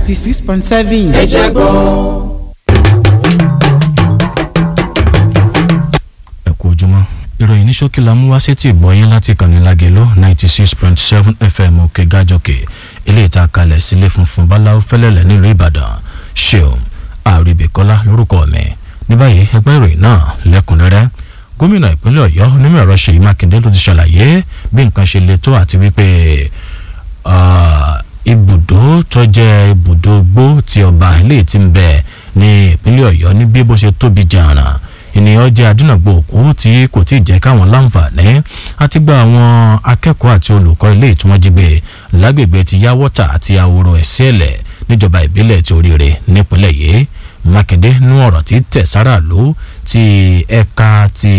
ninety six point seven. ẹ jẹ́ gbọ́. ẹ kú ojúmọ́ ìròyìn ní ṣókí la mú wá sétí ìgbọ́yìn láti kànnì lágẹ̀ló ninety six point seven fm òkè gájọkè eléyìí tá a kalẹ̀ sílé funfun báláwo fẹ́lẹ́lẹ̀ nílùú ìbàdàn ṣeun àríbìkọ́lá lórúkọ mi ní báyìí ẹgbẹ́ ìròyìn náà lẹ́kùnrẹ́rẹ́ gómìnà ìpínlẹ̀ ọ̀yọ́ onímọ̀ ẹ̀rọ ṣèyí mákindé ló ti ṣàlàyé bí nǹkan ṣe le tó àti wípé ibùdó tó jẹ́ ibùdó gbó ti ọba ilé tí ń bẹ ní ìpínlẹ̀ ọ̀yọ́ ní bí bó ṣe tóbi jàǹràn ènìyàn jẹ́ adúnàgbò òkú tí kò tí ì jẹ́ káwọn láǹfààní àti gba àwọn akẹ́kọ̀ọ́ àti olùkọ́ ilé tí wọ́n jí gbé lágbègbè ti yáwọ́tà àti àwòrò ẹ̀sẹ̀lẹ̀ níjọba ìbílẹ̀ ti oríire nípínlẹ̀ yìí mákindé nú ọ̀rọ̀ tí tẹ̀ sára ló ti ẹ̀ka ti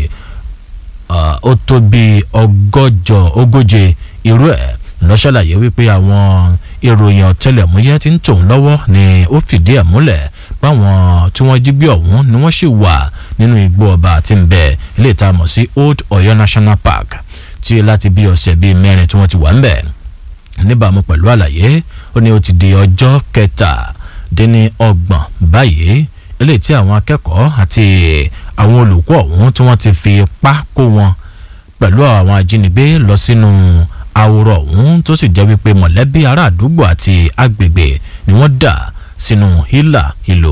ó tó bí ọgọ́jọ ogóje irú ẹ̀ lọ́ṣàlàyé wípé àwọn ìròyìn ọ̀tẹlẹ̀múyẹ́ tí ń tòun lọ́wọ́ ni ó fìdí ẹ̀ múlẹ̀ báwọn tí wọ́n jí gbé ọ̀hún ni wọ́n sì wà nínú igbó ọba àti nbẹ ilé ìta mọ̀ sí old ọ̀yọ́ national park tí láti bí ọ̀sẹ̀ bíi mẹ́rin tí wọ́n ti wà ń bẹ̀ níbàámu pẹ̀lú àlàyé ó ní ó ti di ọjọ́ kẹtàdínní ọgbọ̀n báyìí eléyìí tí àwọn akẹ́kọ̀ọ́ àti àwọn olùkọ́ ọ̀hún tí wọ́n ti fi ipá kó wọn pẹ̀lú àwọn ajínigbé lọ sínú àwòrán ọ̀hún tó sì jẹ́ wípé mọ̀lẹ́bí ará àdúgbò àti agbègbè ni wọ́n dà sínú hílà hílò.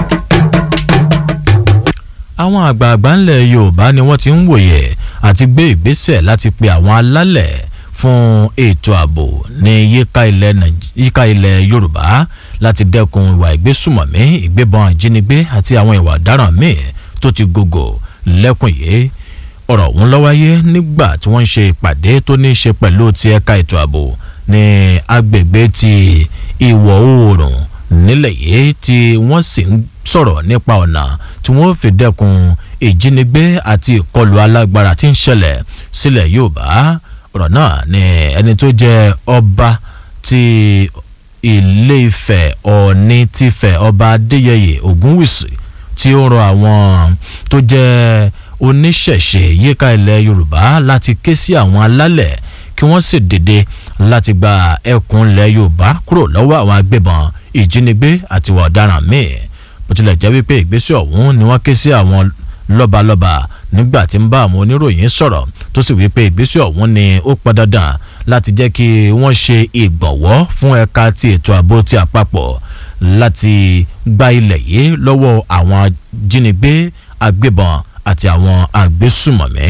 àwọn àgbààgbà ńlẹ̀ yorùbá ni wọ́n ti ń wòye àti gbé ìgbésẹ̀ láti pe àwọn alálẹ̀ fún ètò ààbò ní yíká ilẹ̀ yorùbá láti dẹ́kun ìwà ìgbésùmọ̀mí ìgbébọn ìjínigbé àti àwọn ìwà ọ̀daràn míì tó ti gògò lẹ́kùn yìí ọ̀rọ̀ ọ̀hún ló wáyé nígbà tí wọ́n ń ṣe ìpàdé tó ní í ṣe pẹ̀lú ti ẹ̀ka ètò ààbò ní agbègbè ti ìwọ̀ oòrùn nílẹ̀ yìí tí wọ́n sì ń sọ̀rọ̀ nípa ọ̀nà tí wọ́n fi dẹ́kun ìjínigbé àti ìkọlù alágbára tí ń ṣẹlẹ̀ sílẹ̀ yorùbá ọ̀rọ̀ náà ni ẹni tó jẹ́ ọba ti ilé ifẹ̀ ọ̀ọ́ni tìfẹ̀ ọba adéyẹyẹ ògúnwùsì tí ó rọ àwọn tó jẹ́ oníṣẹ̀ṣe yíká ilẹ̀ yorùbá láti ké sí àwọn alálẹ̀ kí wọ́n sì dìde láti gba ẹkùn ilẹ̀ yorùbá kúrò lọ́wọ́ àwọn agbébọn ìjínigbé àti ìwà ọ̀daràn míì bó tilẹ̀ jẹ́ wípé ìgbésẹ̀ ọ̀hún ni wọ́n ké sí àwọn lọ́balọ́ba nígbà tí ń bá àwọn oníròyìn sọ̀rọ̀ tó sì wípé ìgbésẹ̀ ọ̀hún ni ó pọn dandan láti jẹ́ kí wọ́n ṣe ìgbọ̀nwọ́ fún ẹ̀ka ti ètò ààbò ti àpapọ̀ láti gba ilẹ̀ yìí lọ́wọ́ àwọn ajínigbé agbébọn àti àwọn agbésùmọ̀mí.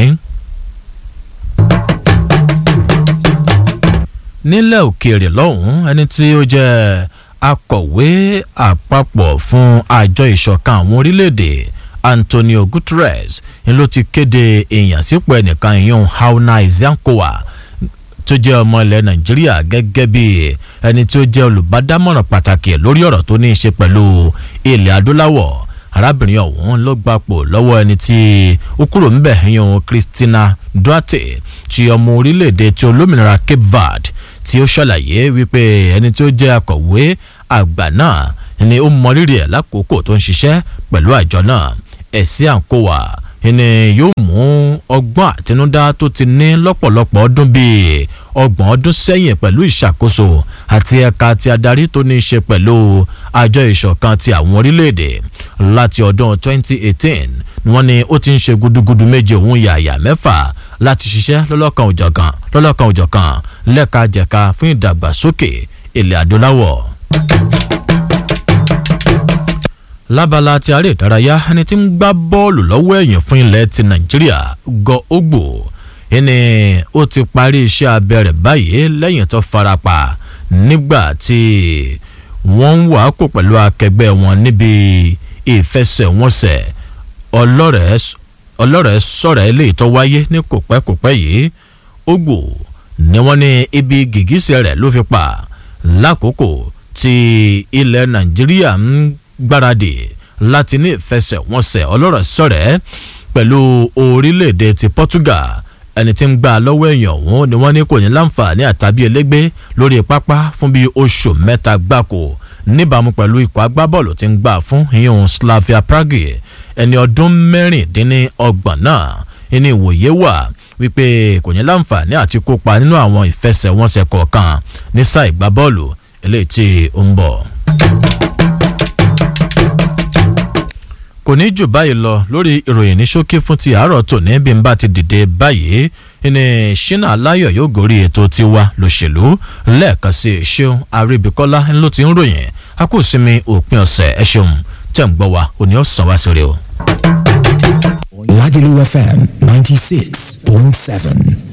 nílẹ̀ òkèèrè lọ́hùn-ún ẹni tí ó jẹ́ akọ̀wé àpapọ̀ fún àjọ ìṣọ̀kan àwọn orílẹ̀-èdè antonio guterres ni ló ti kéde ìyànsípò ẹnìkan ìyún hauna izankowa tó jẹ́ ọmọ ilẹ̀ nàìjíríà gẹ́gẹ́ bí ẹni tí ó jẹ́ olùbádámọ̀ràn pàtàkì lórí ọ̀rọ̀ tó ní í ṣe pẹ̀lú ilẹ̀ adúláwọ̀ arábìnrin ọ̀hún ló gbapò lọ́wọ́ ẹni tí ó kúrò ńbẹ̀ yan christina duarte ti ọmọ orílẹ̀-èdè tí olómìnira cape verde tí ó ṣàlàyé wípé ẹni tí ó jẹ́ akọ̀wé àgbà náà ni ó mọrírì ẹ̀ lákòókò tó ń ṣiṣẹ́ pẹ̀lú àjọ náà ẹ̀sìn àǹkówà ni yóò mú ọgbọ́n àtinúdá tó ti ní lọ́pọ̀lọpọ̀ ọdún bíi ọgbọ̀n ọdún sẹ́yìn pẹ̀lú ìṣàkóso àti ẹ̀ka ti adarí tó ní í ṣe pẹ̀lú àjọ ìṣọ̀kan ti àwọn orílẹ̀-èdè láti ọdún 2018 ni wọ́n ní ó ti ń ṣe gudugudu méje òun yàyà mẹ́fà láti ṣiṣẹ́ lọ́lọ́kan òjọ̀kan lọ́lọ́kan òjọ̀kan lẹ́ka jẹ̀ka fún ìdàgbàsókè ilẹ̀ adúláwọ̀ lábala ti aré ìdárayá ẹni tí ń gbá bọ́ọ̀lù lọ́wọ́ ẹ̀yìn fún ilẹ̀ ti nàìjíríà gọ ogbò ẹni ó ti parí iṣẹ́ abẹ rẹ̀ báyìí lẹ́yìn tó farapa nígbà tí wọ́n ń wà kó pẹ̀lú akẹgbẹ́ wọn níbi ìfẹsẹ̀wọnsẹ̀ ọlọ́rẹ̀ sọ̀rọ̀ eléyìí tó wáyé ní kòpẹ́kòpẹ́ yìí ogbò ni wọ́n ní ibi gìgísẹ̀ rẹ̀ ló fi pa lákòókò tí ilẹ̀ nàìjíríà ń gbáradì láti ní ìfẹsẹ̀wọnsẹ̀ ọlọ́rọ̀ sọ̀rẹ́ pẹ̀lú orílẹ̀-èdè ti Portugal ẹni tí ń gbà lọ́wọ́ èèyàn ọ̀hún ni wọ́n ní kò ní láǹfààní àtàbí elégbé lórí pápá fún bíi oṣù mẹ́ta gbáko níbàámu pẹ̀lú ikọ̀ agbábọ́ọ̀lù tí ń gbà fún ìyẹn Slavia Prague ẹni ọdún mẹ́rìndínlọ́gbọ̀n náà ẹni ìwòye wà wípé kò ní láǹfààní àti kópa nínú àwọn ìfẹsẹ̀wọnsẹ̀ kọ̀ọ̀kan ní sáà ìgbábọ́ọ̀lù eléyìí tí ó ń bọ̀. kò ní jù báyìí lọ lórí ìròyìn ní ṣókí fún ti àárọ̀ tòní bí n bá ti dìde báyìí ní ṣínà aláyọ̀ yóò gorí ètò tiwa lòṣèlú lẹ́ẹ̀kan sí ṣeun àríbíkọ́lá ló ti ń ròyìn a kò sinmi òpin ọ̀sẹ̀ ẹ ṣeun tẹ̀ ń gbọ́ wa òní ọ̀sán wá sí rè o. Lagelu FM 96.7.